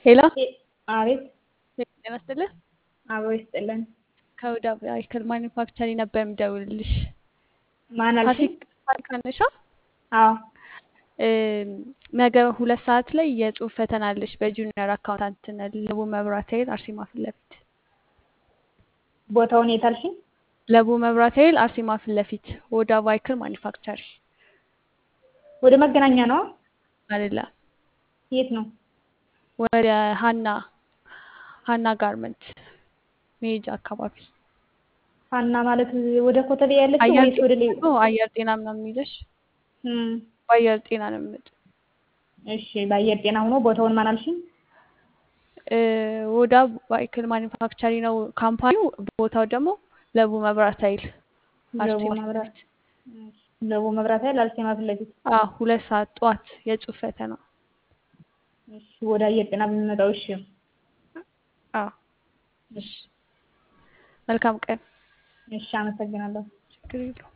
ሄሎ አቤት ጤና ይስጥልኝ። አብሮ ይስጥልን። ከወደ አይክል ማኒፋክቸሪንግ ነበር የምደውልልሽ። ማን አልሽኝ? ፋሲካ ነሻ? አዎ ነገ ሁለት ሰዓት ላይ የጽሁፍ ፈተና አለሽ በጁኒየር አካውንታንትነት ለቡ መብራት ኃይል አርሴማ ፊት ለፊት ቦታውን የት አልሽኝ? ለቡ መብራት ኃይል አርሴማ ፊት ለፊት ወደ ቫይክል ማኒፋክቸሪ ወደ መገናኛ ነው አይደለም፣ የት ነው? ወደ ሀና ሀና ጋርመንት መሄጃ አካባቢ ሀና ማለት ወደ ኮተቤ ያለችው አየር ወይስ ወደ ሌ ጤና አየር ጤና ምናምን ይዘሽ እም፣ በአየር ጤና ነው የምመጣው። እሺ በአየር ጤና ሆኖ ቦታውን ማን አልሽኝ? እ ወደ ቫይክል ማኒፋክቸሪ ነው ካምፓኒው። ቦታው ደግሞ ለቡ መብራት ኃይል ለቡ አርሴማ ፊት መብራት ለፊት። እሺ፣ ለቡ መብራት ኃይል አርሴማ ፊት ለፊት። አዎ ሁለት ሰዓት ጠዋት የጽሁፍ ፈተና። እሺ ወደ አየር ጤና ብንመጣው እሺ። አዎ እሺ፣ መልካም ቀን። እሺ አመሰግናለሁ። ችግር የለውም።